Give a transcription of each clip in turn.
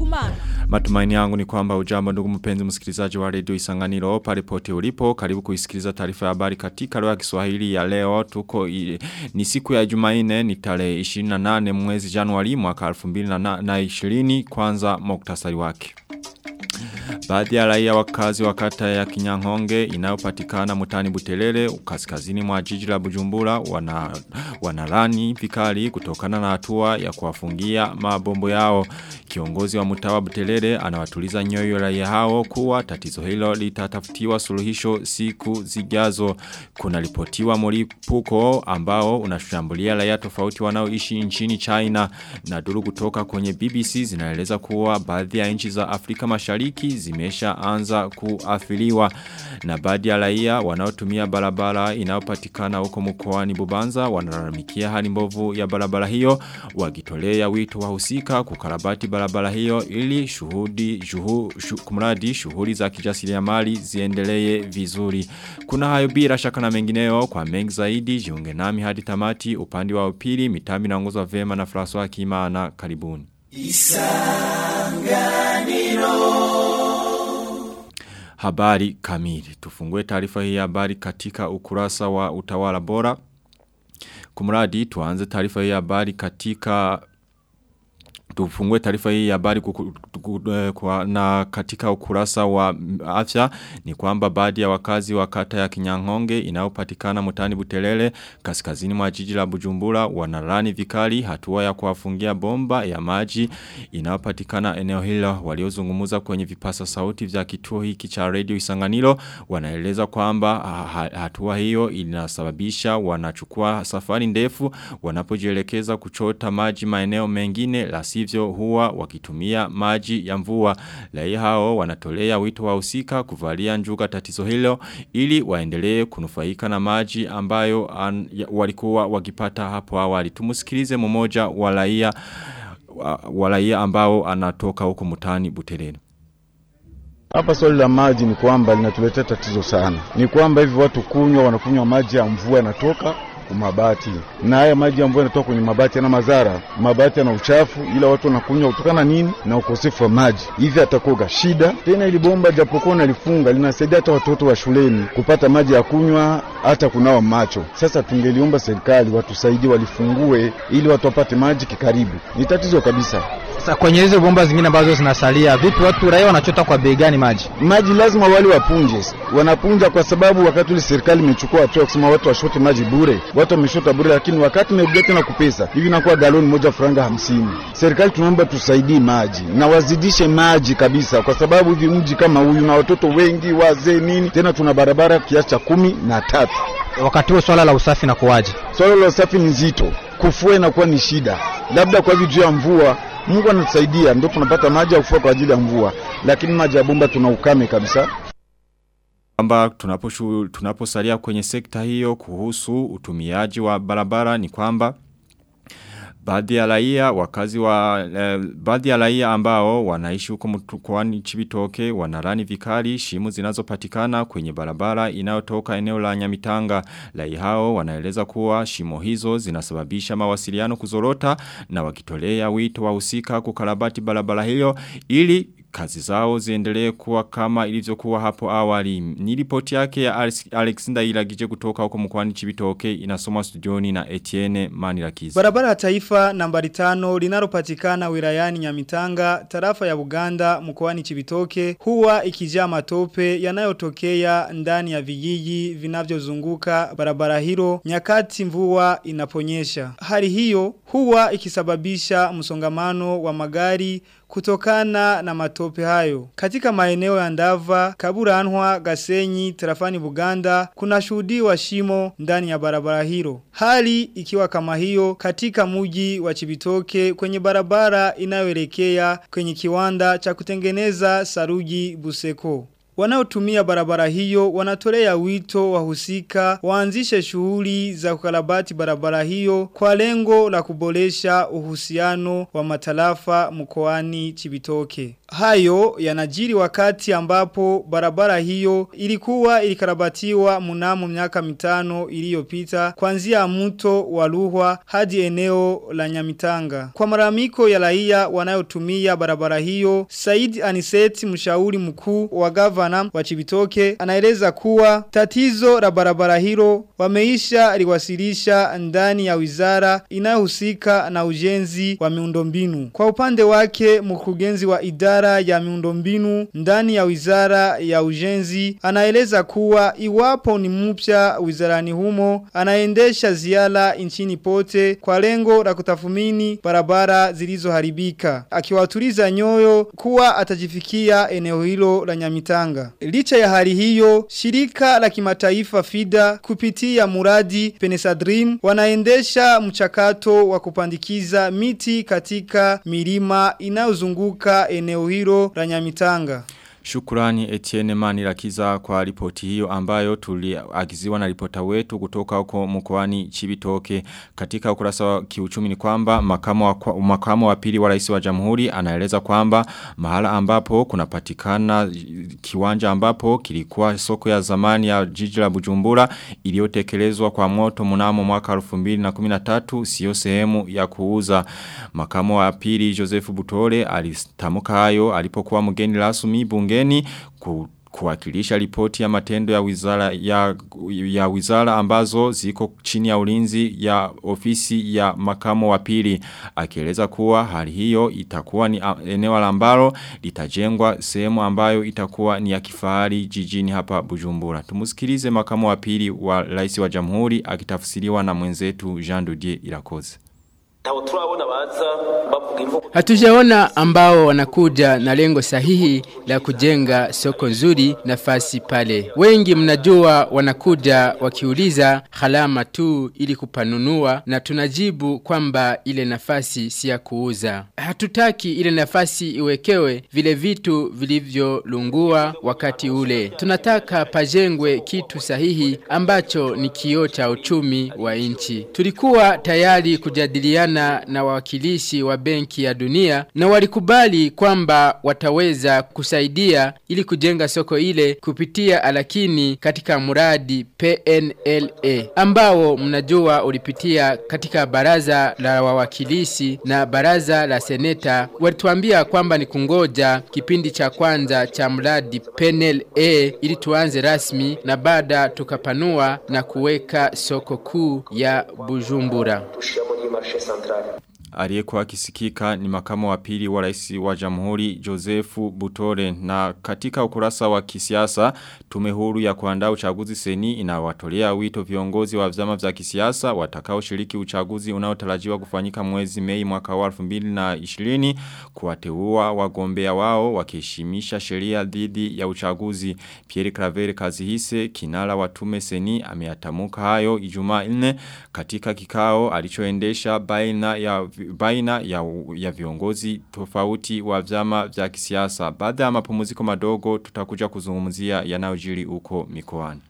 Kumana. Matumaini yangu ni kwamba ujambo ndugu mpenzi msikilizaji wa redio Isanganiro pale pote ulipo karibu kuisikiliza taarifa ya habari katika lugha ya Kiswahili ya leo tuko i, ni siku ya Jumanne ni tarehe 28 mwezi Januari mwaka 2020 kwanza muktasari wake Baadhi ya raia wakazi wa kata ya Kinyangonge inayopatikana mutani Butelele kaskazini mwa jiji la Bujumbura wana wanalani vikali kutokana na hatua ya kuwafungia mabombo yao. Kiongozi wa mtawa Butelele anawatuliza nyoyo raia hao kuwa tatizo hilo litatafutiwa suluhisho siku zijazo. Kuna ripotiwa mlipuko ambao unashambulia raia tofauti wanaoishi nchini China na duru kutoka kwenye BBC zinaeleza kuwa baadhi ya nchi za Afrika Mashariki zimesha anza kuathiriwa na baadhi ya raia wanaotumia barabara inayopatikana huko mkoani Bubanza wanalalamikia hali mbovu ya barabara hiyo wakitolea wito wahusika kukarabati barabara hiyo ili shuhudi juhu, shu, kumradi shughuli za kijasiriamali ziendelee vizuri. Kuna hayo bila shaka na mengineyo kwa mengi zaidi jiunge nami hadi tamati upande wa upili mitambi na nguzo vema na François Kimana karibuni. Isanganiro habari kamili. Tufungue taarifa hii habari katika ukurasa wa utawala bora. Kumradi tuanze taarifa hii habari katika tufungue taarifa hii ya habari na katika ukurasa wa afya ni kwamba baadhi ya wakazi wa kata ya Kinyangonge inayopatikana mutani Butelele kaskazini mwa jiji la Bujumbura wanalani vikali hatua ya kuwafungia bomba ya maji inayopatikana eneo hilo waliozungumza kwenye vipasa sauti vya kituo hiki cha radio Isanganiro wanaeleza kwamba hatua hiyo inasababisha wanachukua safari ndefu wanapojielekeza kuchota maji maeneo mengine la sivyo huwa wakitumia maji ya mvua. Raia hao wanatolea wito wahusika kuvalia njuga tatizo hilo ili waendelee kunufaika na maji ambayo an, ya, walikuwa wakipata hapo awali. Tumusikilize mmoja wa raia wa raia ambao anatoka huko mutani Buterere. Hapa swali la maji ni kwamba linatuletea tatizo sana. Ni kwamba hivi watu kunywa wanakunywa maji ya mvua yanatoka mabati na haya maji ambayo yanatoka kwenye mabati yana madhara. Mabati yana uchafu, ila watu wanakunywa kutokana nini? Na ukosefu wa maji. Hivi atakoga shida tena. Ili bomba japokuwa nalifunga linasaidia hata watoto wa shuleni kupata maji ya kunywa, hata kunawa macho. Sasa tungeliomba serikali watusaidie, walifungue ili watu wapate maji kikaribu. Ni tatizo kabisa. Sasa kwenye hizo bomba zingine ambazo zinasalia, vipi watu raia wanachota kwa bei gani maji? Maji lazima wale wapunje, wanapunja kwa sababu wakati ule serikali imechukua hatua kusema watu washote maji bure, watu wameshota bure, lakini wakati imerudia tena kupesa hivi inakuwa galoni moja franga hamsini. Serikali tunaomba tusaidie maji na wazidishe maji kabisa, kwa sababu hivi mji kama huyu na watoto wengi, wazee nini, tena tuna barabara kiasi cha kumi na tatu. Wakati huo swala la usafi na kuwaje? Swala la usafi ni nzito, kufua inakuwa ni shida, labda kwa hivi juu ya mvua Mungu anatusaidia ndio tunapata maji ya kufua kwa ajili ya mvua, lakini maji ya bomba tuna ukame kabisa. Kwamba tunaposhu tunaposalia kwenye sekta hiyo kuhusu utumiaji wa barabara ni kwamba baadhi ya raia wakazi wa eh, baadhi ya raia ambao wanaishi huko mkoani Chibitoke wanarani vikali shimu zinazopatikana kwenye barabara inayotoka eneo la Nyamitanga raia hao wanaeleza kuwa shimo hizo zinasababisha mawasiliano kuzorota na wakitolea wito wahusika kukarabati barabara hiyo ili kazi zao ziendelee kuwa kama ilivyokuwa hapo awali. Ni ripoti yake ya Alex Ndailagije kutoka huko mkoani Chibitoke inasoma studioni na Etienne Manirakiza. Barabara ya taifa nambari tano linalopatikana wilayani Nyamitanga, tarafa ya Buganda mkoani Chibitoke huwa ikijaa matope yanayotokea ndani ya vijiji vinavyozunguka barabara hilo nyakati mvua inaponyesha. Hali hiyo huwa ikisababisha msongamano wa magari kutokana na matope hayo. Katika maeneo ya Ndava, Kaburanwa, Gasenyi, Tarafani Buganda, kuna shuhudiwa shimo ndani ya barabara hilo. Hali ikiwa kama hiyo katika muji wa Chibitoke kwenye barabara inayoelekea kwenye kiwanda cha kutengeneza saruji Buseko. wanaotumia barabara hiyo wanatolea wito wahusika waanzishe shughuli za kukarabati barabara hiyo kwa lengo la kuboresha uhusiano wa matarafa mkoani Chibitoke. Hayo yanajiri wakati ambapo barabara hiyo ilikuwa ilikarabatiwa mnamo miaka mitano iliyopita kuanzia mto wa Ruhwa hadi eneo la Nyamitanga. Kwa maramiko ya raia wanayotumia barabara hiyo, Said Aniseti mshauri mkuu wa gavana wa Chibitoke anaeleza kuwa tatizo la barabara hilo wameisha liwasilisha ndani ya wizara inayohusika na ujenzi wa miundombinu. Kwa upande wake mkurugenzi wa idara ya miundombinu ndani ya wizara ya ujenzi anaeleza kuwa iwapo ni mpya wizarani humo anaendesha ziara nchini pote kwa lengo la kutafumini barabara zilizoharibika akiwatuliza nyoyo kuwa atajifikia eneo hilo la Nyamitanga licha ya hali hiyo shirika la kimataifa FIDA kupitia muradi Penesadrim wanaendesha mchakato wa kupandikiza miti katika milima inayozunguka eneo hilo la Nyamitanga Shukurani Etienne Manirakiza kwa ripoti hiyo ambayo tuliagiziwa na ripota wetu kutoka huko mkoani Chibitoke katika ukurasa wa kiuchumi ni kwamba makamu wa, makamu wa pili wa rais wa jamhuri anaeleza kwamba mahala ambapo kunapatikana kiwanja ambapo kilikuwa soko ya zamani ya jiji la Bujumbura iliyotekelezwa kwa moto mnamo mwaka 2013 sio sehemu ya kuuza makamu wa pili Joseph Butore alitamka hayo alipokuwa mgeni rasmi bungeni ku kuwakilisha ripoti ya matendo ya wizara ya, ya wizara ambazo ziko chini ya ulinzi ya ofisi ya makamo wa pili akieleza kuwa hali hiyo itakuwa ni eneo ambalo litajengwa sehemu ambayo itakuwa ni ya kifahari jijini hapa Bujumbura tumusikilize makamo wa pili wa rais wa jamhuri akitafsiriwa na mwenzetu Jean Dodier Irakoze Hatujaona ambao wanakuja na lengo sahihi la kujenga soko nzuri nafasi pale. Wengi mnajua wanakuja wakiuliza halama tu ili kupanunua na tunajibu kwamba ile nafasi si ya kuuza. Hatutaki ile nafasi iwekewe vile vitu vilivyolungua wakati ule. Tunataka pajengwe kitu sahihi ambacho ni kioo cha uchumi wa nchi. Tulikuwa tayari kujadiliana na wawakilishi wa benki ya dunia na walikubali kwamba wataweza kusaidia ili kujenga soko ile kupitia alakini katika muradi PNLA ambao mnajua ulipitia katika baraza la wawakilishi na baraza la seneta walituambia kwamba ni kungoja kipindi cha kwanza cha mradi PNLA ili tuanze rasmi na baada tukapanua na kuweka soko kuu ya Bujumbura Aliyekuwa akisikika ni makamo wa pili wa rais wa jamhuri Josefu Butore na katika ukurasa wa kisiasa tume huru ya kuandaa uchaguzi seni inawatolea wito viongozi wa vyama vya kisiasa watakao shiriki uchaguzi unaotarajiwa kufanyika mwezi Mei mwaka wa 2020 kuwateua wagombea wao wakiheshimisha sheria dhidi ya uchaguzi Pierre Claver Kazihise kinara wa tume seni ameyatamuka hayo Ijumaa 4 katika kikao alichoendesha baina ya baina ya, ya viongozi tofauti wa vyama vya kisiasa. Baada ya mapumziko madogo tutakuja kuzungumzia yanayojiri huko mikoani.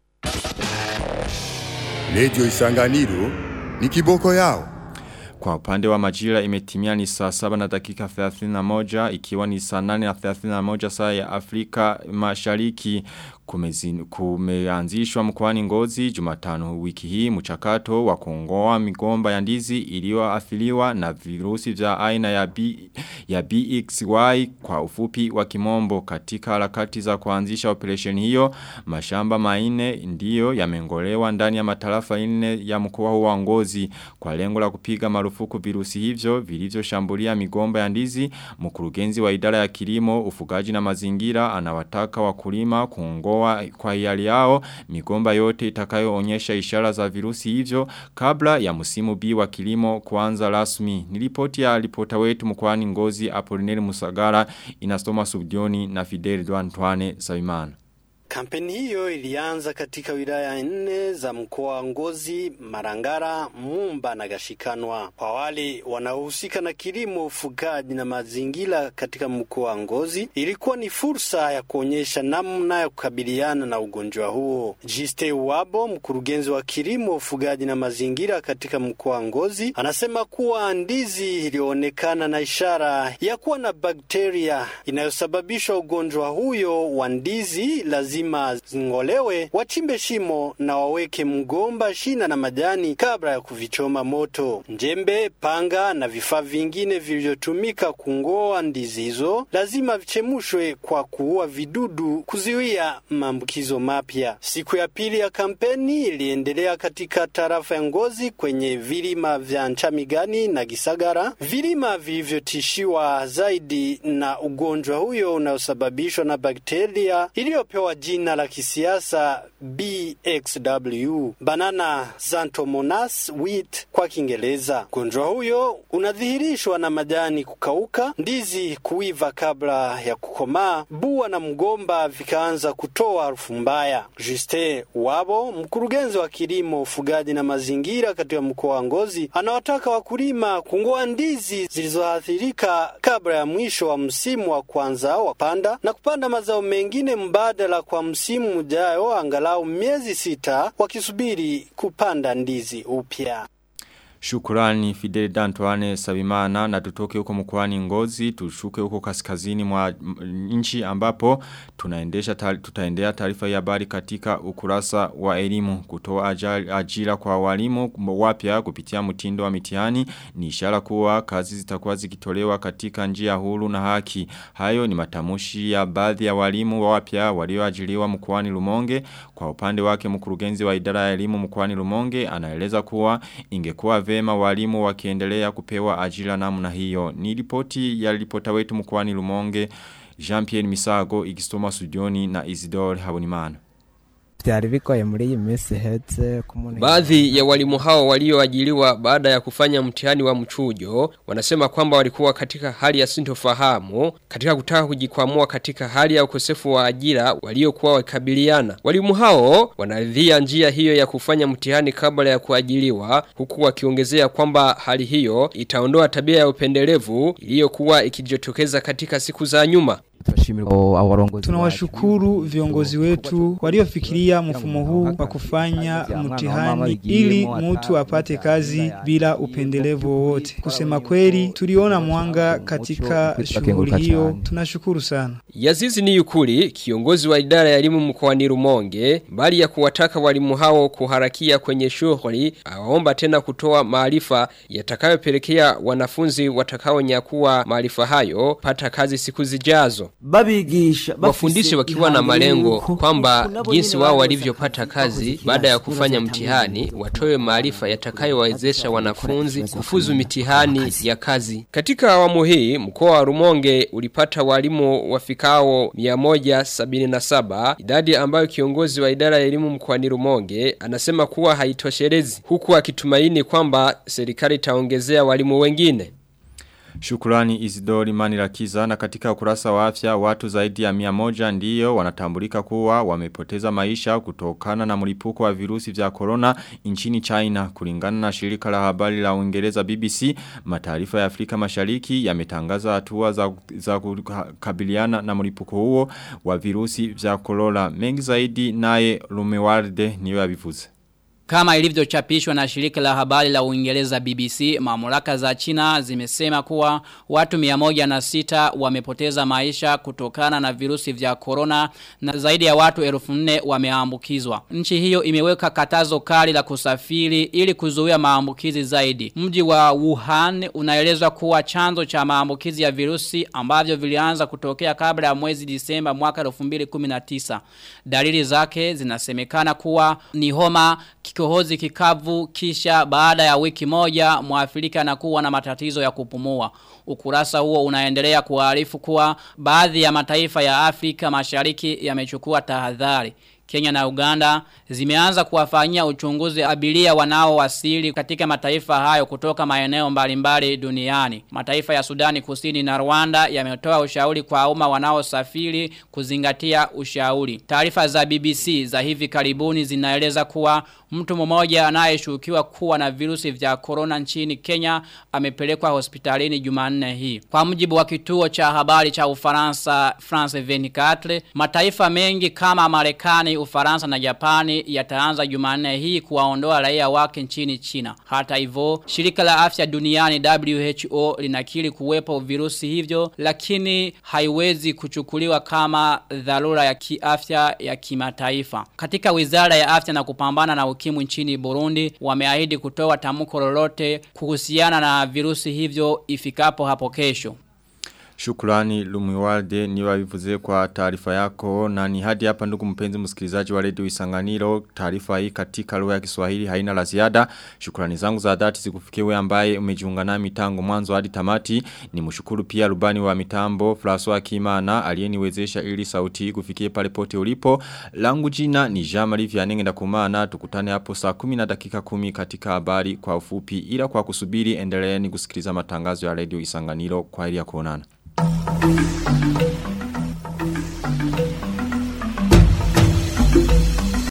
Radio Isanganiro ni kiboko yao. Kwa upande wa majira imetimia ni saa 7 na dakika 31 ikiwa ni saa 8 na 31 saa ya Afrika mashariki kumezin, kumeanzishwa mkoani ngozi jumatano wiki hii mchakato wa kuongoa migomba ya ndizi iliyoathiriwa na virusi vya aina ya, B, ya BXY kwa ufupi wa kimombo katika harakati za kuanzisha operation hiyo mashamba maine ndiyo yamengolewa ndani ya matarafa ine ya mkoa wa ngozi kwa lengo la kupiga marufuku virusi hivyo vilivyoshambulia migomba ya ndizi mkurugenzi wa idara ya kilimo ufugaji na mazingira anawataka wakulima kuongoa kwa hiari yao migomba yote itakayoonyesha ishara za virusi hivyo kabla ya msimu B wa kilimo kuanza rasmi. Nilipoti ya ripota wetu mkwani ngozi Apolineri Musagara inastoma subdioni na Fidel Duantuane Sabimana. Kampeni hiyo ilianza katika wilaya nne za mkoa wa Ngozi, Marangara, Mumba na Gashikanwa. Kwa wale wanaohusika na kilimo, ufugaji na mazingira katika mkoa wa Ngozi, ilikuwa ni fursa ya kuonyesha namna ya kukabiliana na ugonjwa huo. Jiste Wabo, mkurugenzi wa kilimo, ufugaji na mazingira katika mkoa wa Ngozi, anasema kuwa ndizi ilionekana na ishara ya kuwa na bakteria inayosababisha ugonjwa huyo wa ndizi lazima zingolewe, wachimbe shimo na waweke mgomba, shina na majani kabla ya kuvichoma moto. Njembe, panga na vifaa vingine vilivyotumika kungoa ndizi hizo lazima vichemushwe kwa kuua vidudu, kuziwia maambukizo mapya. Siku ya pili ya kampeni iliendelea katika tarafa ya Ngozi kwenye vilima vya Nchamigani na Gisagara, vilima vilivyotishiwa zaidi na ugonjwa huyo unaosababishwa na bakteria iliyopewa jina la kisiasa BXW, banana xanthomonas wheat kwa Kiingereza. Ugonjwa huyo unadhihirishwa na majani kukauka, ndizi kuiva kabla ya kukomaa, bua na mgomba vikaanza kutoa harufu mbaya. Justin Wabo, mkurugenzi wa kilimo, ufugaji na mazingira katika mkoa wa Ngozi, anawataka wakulima kungoa ndizi zilizoathirika kabla ya mwisho wa msimu wa kwanza wa panda na kupanda mazao mengine mbadala kwa msimu ujayo, angalau miezi sita wakisubiri kupanda ndizi upya. Shukurani Fidel Dantoane Sabimana na tutoke huko mkoani Ngozi tushuke huko kaskazini mwa nchi ambapo tunaendesha tutaendea taarifa ya habari katika ukurasa wa elimu kutoa ajira kwa walimu wapya kupitia mtindo wa mitihani ni ishara kuwa kazi zitakuwa zikitolewa katika njia huru na haki hayo ni matamushi ya baadhi ya walimu wapya walioajiriwa mkoani Lumonge kwa upande wake mkurugenzi wa idara ya elimu mkoani Lumonge anaeleza kuwa ingekuwa vema walimu wakiendelea kupewa ajira namna hiyo. Ni ripoti ya ripota wetu mkwani Lumonge, Jean-Pierre Misago, Igistoma Sudioni na Isidore Habonimana. Vyari bigoye muri iyi minsi iheze Baadhi ya walimu hao walioajiriwa baada ya kufanya mtihani wa mchujo wanasema kwamba walikuwa katika hali ya sintofahamu katika kutaka kujikwamua katika hali ya ukosefu wa ajira waliokuwa wakabiliana. Walimu hao wanaridhia njia hiyo ya kufanya mtihani kabla ya kuajiriwa huku wakiongezea kwamba hali hiyo itaondoa tabia ya upendelevu iliyokuwa ikijitokeza katika siku za nyuma. Tunawashukuru viongozi wetu waliofikiria mfumo huu wa kufanya mtihani ili mtu apate kazi bila upendelevu wowote. Kusema kweli, tuliona mwanga katika shughuli hiyo. Tunashukuru sana. Yazizi ni yukuri, kiongozi wa idara ya elimu mkoani Rumonge, bali ya kuwataka walimu hao kuharakia kwenye shughuli, awaomba tena kutoa maarifa yatakayopelekea wanafunzi watakaonyakuwa maarifa hayo pata kazi siku zijazo. Babigisha Wafundishe wakiwa na malengo kwamba jinsi wao walivyopata kazi baada ya kufanya mtihani watoe maarifa yatakayowawezesha wanafunzi kufuzu mitihani ya kazi. Katika awamu hii mkoa wa Rumonge ulipata walimu wafikao 177 idadi ambayo kiongozi wa idara ya elimu mkoani Rumonge anasema kuwa haitoshelezi huku akitumaini kwamba serikali itaongezea walimu wengine. Shukurani Isidori Manirakiza na katika ukurasa wa afya watu zaidi ya mia moja ndiyo wanatambulika kuwa wamepoteza maisha kutokana na mlipuko wa virusi vya corona nchini China kulingana na shirika la habari la Uingereza BBC mataifa ya Afrika Mashariki yametangaza hatua za, za kukabiliana na mlipuko huo wa virusi vya corona mengi zaidi naye Lumewarde niyo yabivuze kama ilivyochapishwa na shirika la habari la Uingereza BBC, mamlaka za China zimesema kuwa watu 106 wamepoteza maisha kutokana na virusi vya corona na zaidi ya watu 1400 wameambukizwa. Nchi hiyo imeweka katazo kali la kusafiri ili kuzuia maambukizi zaidi. Mji wa Wuhan unaelezwa kuwa chanzo cha maambukizi ya virusi ambavyo vilianza kutokea kabla ya mwezi Disemba mwaka 2019. Dalili zake zinasemekana kuwa ni homa kikohozi kikavu kisha baada ya wiki moja muafrika anakuwa na matatizo ya kupumua. Ukurasa huo unaendelea kuarifu kuwa baadhi ya mataifa ya Afrika mashariki yamechukua tahadhari. Kenya na Uganda zimeanza kuwafanyia uchunguzi abiria wanaowasili katika mataifa hayo kutoka maeneo mbalimbali duniani. Mataifa ya Sudani Kusini na Rwanda yametoa ushauri kwa umma wanaosafiri kuzingatia ushauri. Taarifa za BBC za hivi karibuni zinaeleza kuwa mtu mmoja anayeshukiwa kuwa na virusi vya corona nchini Kenya amepelekwa hospitalini Jumanne hii. Kwa mujibu wa kituo cha habari cha Ufaransa France 24, mataifa mengi kama Marekani, Ufaransa na Japani yataanza Jumanne hii kuwaondoa raia wake nchini China. Hata hivyo, shirika la afya duniani WHO linakiri kuwepo virusi hivyo lakini haiwezi kuchukuliwa kama dharura ya kiafya ya kimataifa. Katika Wizara ya Afya na kupambana na ukimwi nchini Burundi wameahidi kutoa tamko lolote kuhusiana na virusi hivyo ifikapo hapo kesho. Shukrani Lumiwalde ni wavivuze kwa taarifa yako na ni hadi hapa ndugu mpenzi msikilizaji wa redio Isanganiro taarifa hii katika lugha ya Kiswahili haina la ziada. Shukrani zangu za dhati zikufikie wewe ambaye umejiunga nami tangu mwanzo hadi tamati. Ni mshukuru pia rubani wa mitambo François Kimana aliyeniwezesha ili sauti hii kufikie pale pote ulipo. Langu jina ni Jean-Marie Vianney ndakumana tukutane hapo saa 10 na dakika 10 katika habari kwa ufupi ila kwa kusubiri endeleeni kusikiliza matangazo ya redio Isanganiro kwa ili ya kuonana. Thank you.